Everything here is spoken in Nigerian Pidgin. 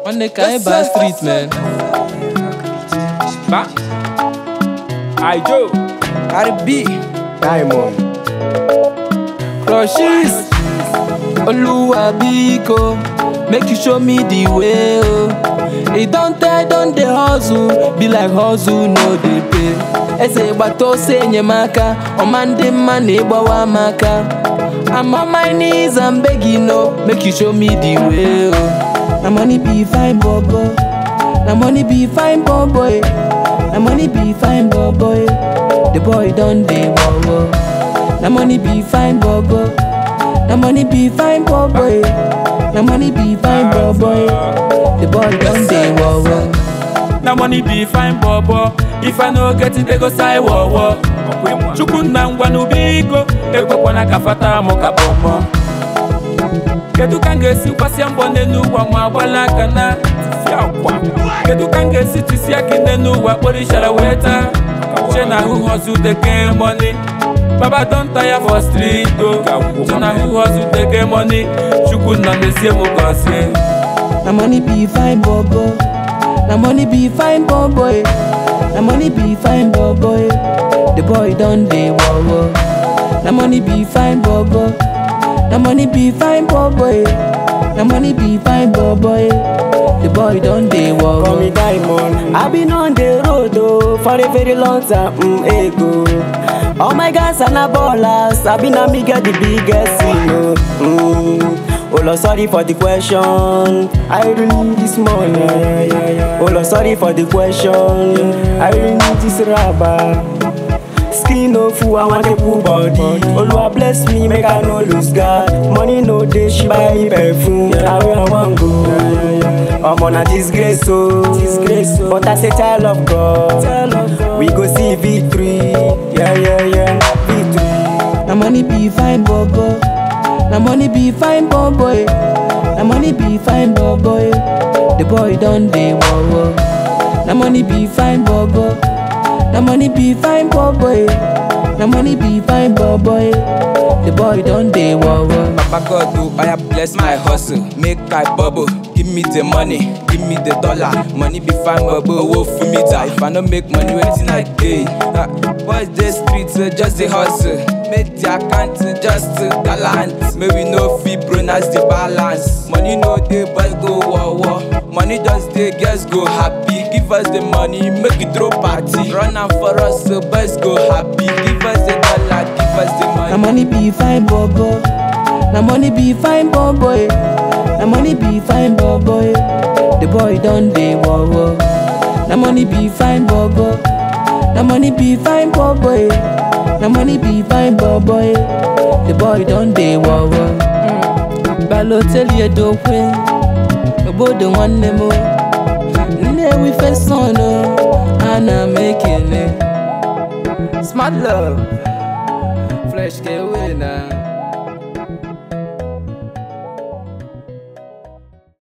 Nwanne ka anyị baa street man. Ba. Aijo. Cardi B. Diamond. Crushes. Oluwa biko, make you show me the way. Oh. E don tell, don dey hustle, be like hustle no dey pay. Eze gbata ose enyemaka, ọma ndị mma na-ịgbawa m aka. I'm on my knees and begging, no, make you show me the way. Oh. Na money be fine, bobo. Na money be fine, boy. Na money be fine, boy. The boy don dey wow. Na money be fine, bobo. Na money be fine, boy. Na money be fine, boy. The boy don dey wow. Na money be fine bobo. If I no get it, they go say wo wo. Chukwu nna ngwa n'ubiko, ekwekwana ka fata mụ ka bọmọ. Kedu ka m ga-esi kwasịa mbọ n'elu ụwa ma agbala aka na tisi akwa? Kedu ka m ga-esi tisi aka n'elu ụwa kpọrọ ishara wee taa? Che na who hustle dey get money. Baba don tire for street o. Che na who hustle dey get money. Chukwu nna mezie mụ gọzie. Na money be fine, bobo. Na money be fine, boy. Na money be fine, boy. The boy don dey wow. Na money be fine, bobo. Na money be fine, boy. Na money be fine, boy. The boy don dey Call wow. me Diamond. I've been on the road oh, for a very long time mm, ago. All my guys are not ballers. I've been a me get the biggest you know. Mm. Oh Lord, sorry for the question. I really need this money. Oh Lord, sorry for the question. I really need this rubber. Skin no full, I want a full body. Oluwa bless me, make I no lose God. Money no dey, she buy me perfume. Na where I wan go. I'm on a disgrace, so disgrace. But as a child of God, we go see victory. Yeah, yeah, yeah, victory. Na money be fine, bobo. Na money be fine, boy. Na money be fine, boy. The boy don dey wow. Na money be fine, bobo. Na money be fine, boy. Na money be fine, boy. The boy don dey wow. Papa God, oh, I bless my hustle, make I bubble. Give me the money, give me the dollar. Money be fine, bubble, oh, for me die. If I don't make money, waiting I gain. Uh, boys, the streets, uh, just the hustle. Make the account uh, just uh, gallant. May we no fee, pronounce the balance. Money no day, boys go war war. Money just dey, girls go happy. Give us the money, make it throw party. Run am for us, so boys go happy. Give us the dollar, give us the money. Na money be fine, bobo. Na money be fine, boy. Na money be fine, boy. The boy don dey wow. Na money be fine, bobo. Na money be fine, boy. Na money be fine, boy. The boy don dey wow. Balotelli edokwe, obodo nwanne m. o. Nnewi feson o, ana m ekele. Smart love, fresh ka ewe na.